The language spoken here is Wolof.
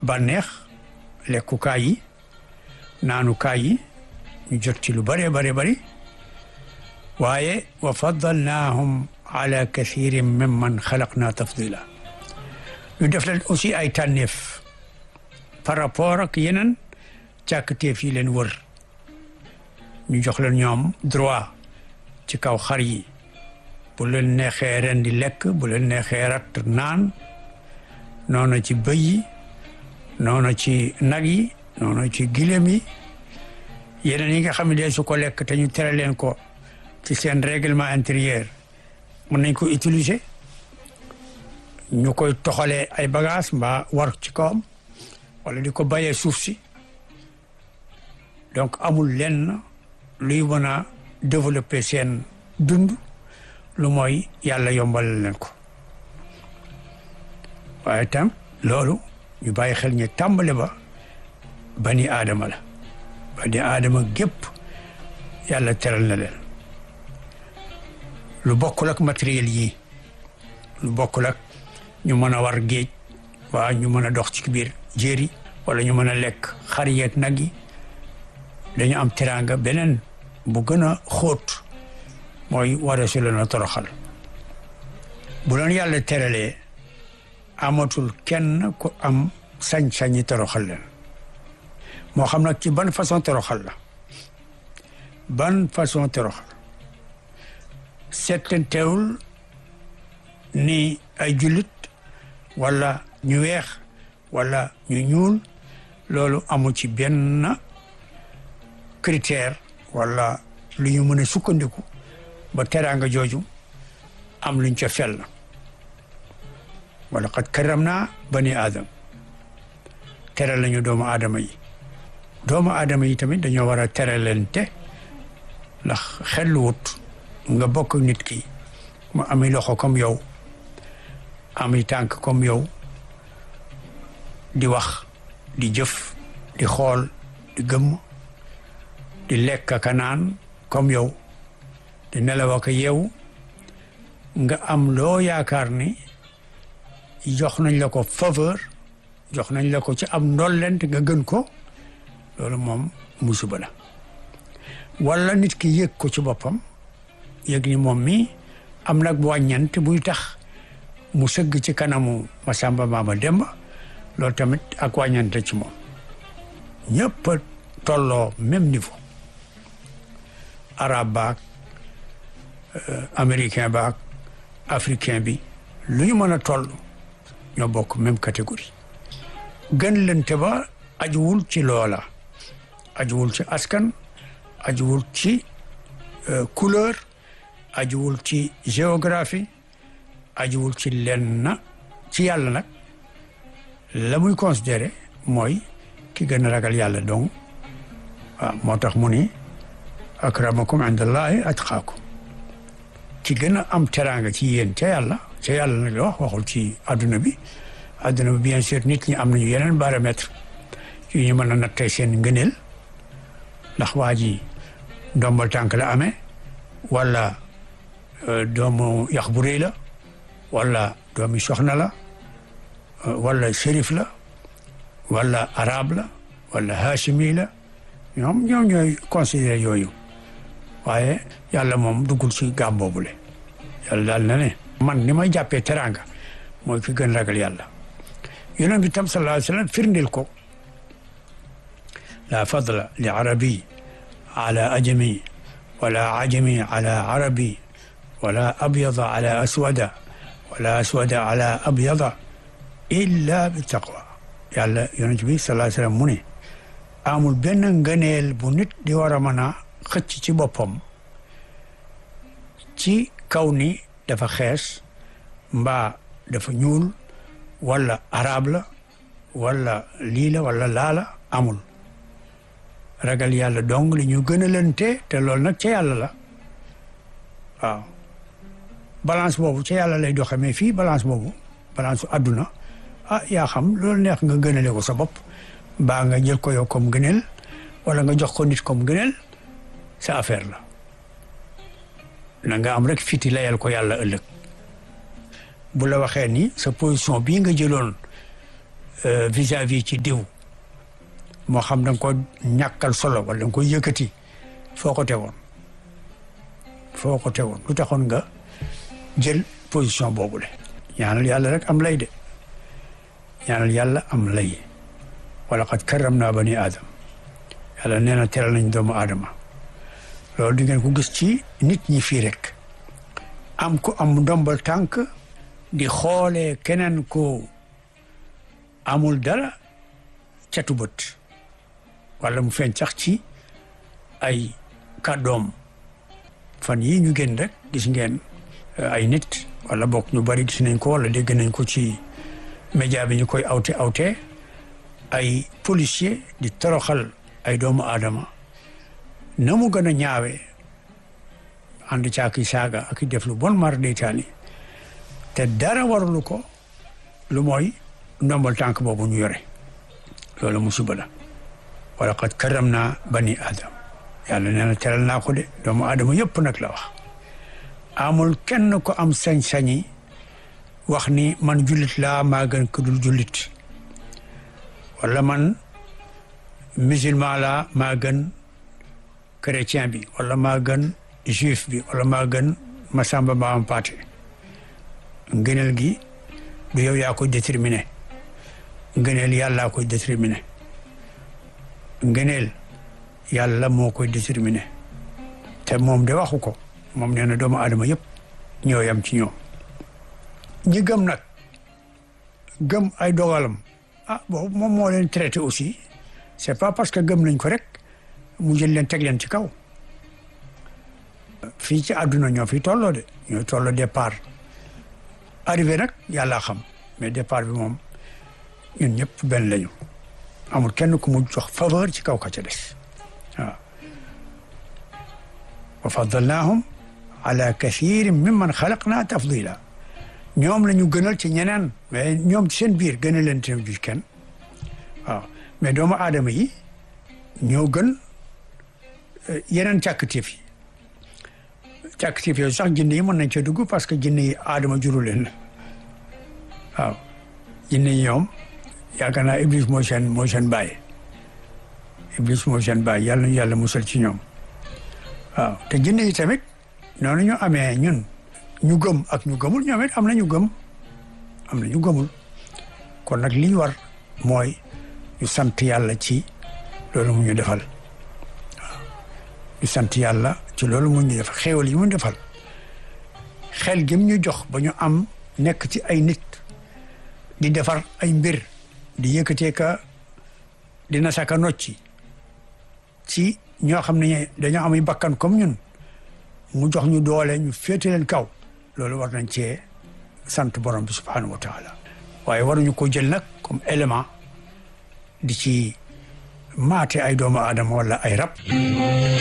bànneex lekkukaay yi naanukaay yi ñu jot ci lu bëree bëri bëri waaye wa faddalnaahum ala kathirin mimman xalaqna tafdila ñu def leen aussi ay tànneef par rapport ak yeneen càkkateef yi leen wër ñu jox leen ñoom droit ci kaw xar yi bu leen neexee ren di lekk bu leen neexee rat naan noonu ci bëy yi noonu ci nag yi noonu ci gileem yi yeneen yi nga xam ne dee su ko lekk te ñu tere leen ko ci seen règlement intérieur mën nañ ko utiliser ñu koy toxalee ay bagages mbaa war ci kawam wala di ko bayee suuf si donc amul lenn luy mën a développer seen dund lu mooy yàlla yombal leen ko waaye tam loolu ñu bàyyi xel ñu tàmbale ba bani aadama la bani aadama gépp yàlla teral na leen lu bokkul ak matériel yi lu bokkul ak ñu mën a war géej waa ñu mën a dox ci biir jéeri wala ñu mën a lekk xar yeeg nag yi dañu am teraanga beneen bu gën a xóot mooy wara su leen a toroxal bu leen yàlla teralee amatul kenn ku am sañ-sañi toroxal leen moo xam nag ci ban façon toroxal la ban façon toroxal settantewul ni ay jullit wala ñu weex wala ñu ñuul loolu amu ci benn critère wala lu ñu mën a sukkandiku ba teraanga jooju am luñ ca fel wala qad karam naa bani aadam teral lañu doomu aadama yi doomu aadama yi tamit dañoo war a teralante ndax xelluwut nga bokk nit ki mu ami loxo comme yow ami tànk comme yow di wax di jëf di xool di gëmm di lekk ka naan comme yow di nelaw ak yeewu nga am loo yaakaar ni jox nañ la ko faveur jox nañ la ko ci am ndollent nga gën ko loolu moom musiba la wala nit ki yëg ko ci boppam yëg ni moom mi am nag wàññant buy tax mu sëgg ci kanamu Masamba Maama Demba loolu tamit ak wàññante ci moom ñëpp a tolloo même niveau arabe baak américain baak africain bi lu ñu mën a toll ñoo bokk même catégorie gën lente ba ajuwul ci loola ajuwul ci askan ajuwul ci couleur ajuwul ci géographie ajuwul ci lenn ci yàlla nag la muy considéré mooy ki gën a ragal yàlla donc waaw moo tax mu ni akramakum indallahi atqaakum ki gën a am teraanga ci yéen ca yàlla ca yàlla nag la wax waxul ci adduna bi adduna bi bien sûr nit ñi am nañu yeneen baromètre yu ñu mën a nattee seen ngëneel ndax waa ji ndombal tànk la amee wala doomu yax bu rëy la wala doomi soxna la wala shérif la wala arabe la wala hachimi la ñoom ñoom ñooy considéré yooyu waaye yàlla moom duggul ci gaam boobule yàlla daal na ne man ni may jàppee teraanga mooy ki gën ragal yàlla yonent bi tam sallallahu alayhi wa sallam firndeel ko la fadla li arabi ala ajami wala ajami ala arabi wala abyada ala aswada wala aswada ala abyada illa bi taqwa yàlla yonent bi sallallahu alayhi wa sallam mu ne amul benn ngëneel bu nit di war a mën a xëcc ci boppam ci kaw ni dafa xees mbaa dafa ñuul wala arab la wala lii la wala laala amul ragal yàlla dong li ñu gën a lante te loolu nag ca yàlla la waaw balance boobu ca yàlla lay doxe mais fii balance boobu balance su àdduna ah yaa xam loolu neex nga gënale ko sa bopp mbaa nga jël ko yow comme gëneel wala nga jox ko nit comme gëneel sa affaire la na nga am rek fiti layal ko yàlla ëllëg bu la waxee ni sa position bii nga jëloon vis-à-vis ci diw moo xam da nga ko ñàkkal solo wala da nga ko yëkkati foo ko tegoon foo ko tegoon lu taxoon nga jël position boobule ñaanal yàlla rek am lay de ñaanal yàlla am lay wala qad karram naa bani aadam yàlla nee na teral nañ doomu aadama loolu di ngeen ko gis ci nit ñi fii rek am ko am ndombal tànk di xoolee keneen ko amul dara catu bët wala mu feeñ sax ci ay kàddoom fan yii ñu génn rek gis ngeen ay nit wala bokk ñu bari gis nañ ko wala dégg nañ ko ci média bi ñu koy awte awte ay policier di toroxal ay doomu aadama na mu gën a ñaawe ànd caaki saaga ak def lu bon mar deytaani te dara warulu ko lu mooy ndombal tànk boobu ñu yore loolu musiba la wala qad karam naa bani aadam yàlla nee na teral naa ko de doomu aadama yëpp nag la wax amul kenn ko am sañ-sañi wax ni man jullit laa maa gën ku dul jullit wala man musulman laa maa gën chrétien bi wala maa gën juif bi wala maa gën masamba maa am paate ngëneel gi du yow yaa koy déterminé ngëneel yàllaa koy déterminé ngëneel yàlla moo koy déterminé te moom de waxu ko moom nee na doomu aadama yëpp ñoo yam ci ñoom ñi gëm nag gëm ay dogalam ah boobu moom moo leen traité aussi c'est pas parce que gëm nañ ko rek mu jël leen teg leen ci kaw fii ci àdduna ñoo fi tolloo de ñooy tolloo départ arrivé nag yàllaa xam mais départ bi moom ñun ñëpp benn lañu amul kenn ku mu jox faveur ci kaw ka ca des waaw wa faddalnaahum ala kathirin mimman xalaqna tafdila ñoom la ñu gënal ci ñeneen mais ñoom ci seen biir gënal leen te ju kenn waaw mais doomu aadama yi ñoo gën yeneen càkkatéef yi càkkatéef yooyu sax jinne yi mën nañ cee dugg parce que jinne yi aadama juru leen waaw jinne yi ñoom yaakaar naa iblis mooy seen mooy seen bàyyi iblis mooy seen bàyyi yàlla ñu yàlla musal ci ñoom waaw te jinne yi tamit noonu ñu amee ñun ñu gëm ak ñu gëmul ñoom it am na ñu gëm am na ñu gëmul kon nag li ñu war mooy ñu sant yàlla ci loolu mu ñu defal waaw ñu sant yàlla ci loolu mu ñu defal xéewal yi mu defal xel gi mu ñu jox ba ñu am nekk ci ay nit di defar ay mbir di yëkkatee ka dina saka nocci ci ñoo xam ne dañoo am bakkan comme ñun mu jox ñu doole ñu féete leen kaw loolu war nañ cee sant borom bi subhanahu wa taala waaye waruñu ko jël nag comme élément di ci maate ay doomu aadama wala ay rab